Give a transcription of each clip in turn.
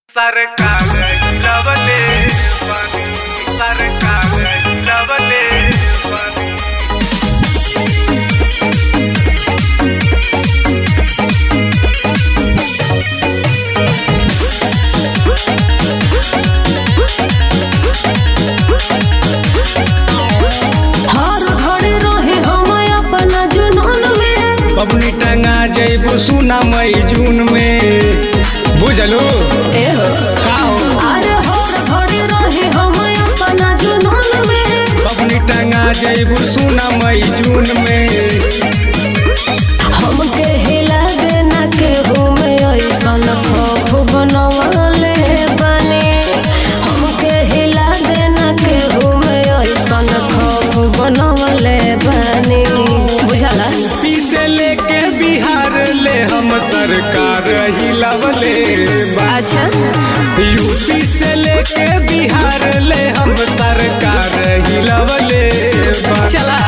सरकार लवले पानी सरकार लवले पानी हर घड़ी रहे हम अपना जुनून में पबनी टंगा जैबो सुना मई जून में बुझलो एहो का हो अरे हर घड़ी रहे हम अपना जुनून में पबनी टंगा जैबो सुना मई जून में हमके हिला देना के में ऐसन खौफ बनवले बने हमके हिला देना के में ऐसन खौफ बनवले बने बुझला पीसे लेके बिहार ले हम सरकार हिलवले बा अच्छा यूपी से लेके बिहार ले हम सरकार हिलवले बा चला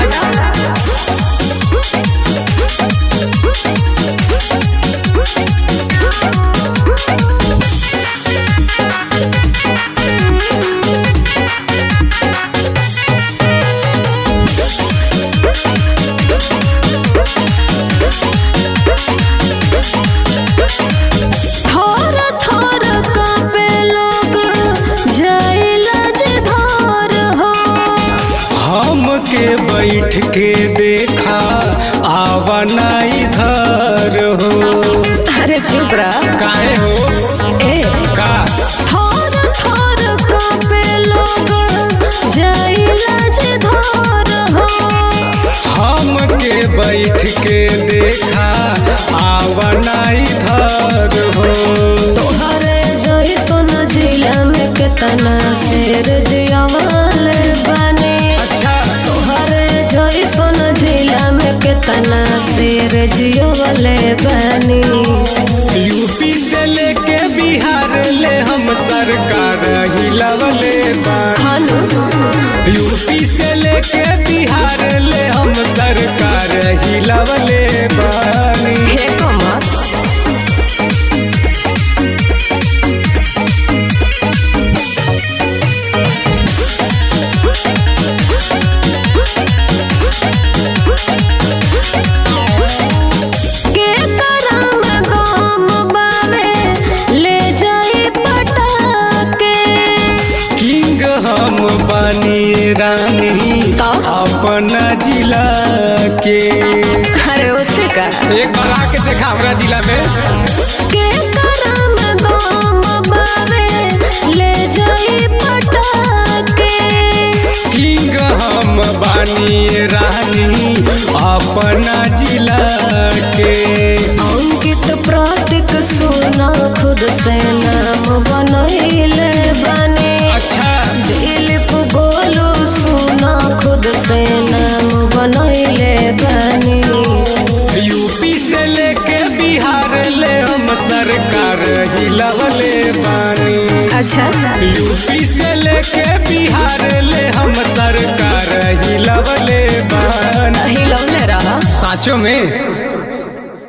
थोर थोर कांपे लोग जाइला जे धार हो हमके बैठ के देखा आवना इधर हो अरे चुप रहा काहे हो ए का थोर थोर कांपे लोग जाइला जे धार हो हमके बैठ के देखा आवना इधर हो तोहरे जैसन जिला में केतना शेर जियावाले बने अच्छा तोहरे जैसन जिला में केतना शेर जियावाले बने यूपी से लेके बिहार ले हम सरकार हिलवले बानी हनु यूपी से लेके बिहार ले हम सरकार हिलवले बानी हे कमर के करम गम बावे ले जाई पटाके किंग हम बनी रानी का? अपना जिला के अरे उसे का एक बार आके देखा हमरा जिला में के करम गम बावे ले जाई पटाके किंग हम बानी रानी अपना जिला के अंकित प्रतीक सुना खुद से नाम बनैले बने अच्छा दिलीप गोलू सुना खुद से नाम बनैले बने यूपी से लेके बिहार ले हम सरकार हिलवले बानी अच्छा यूपी से लेके बिहार ले हम सरकार हिलवले बानी हिलौले रहा साचो में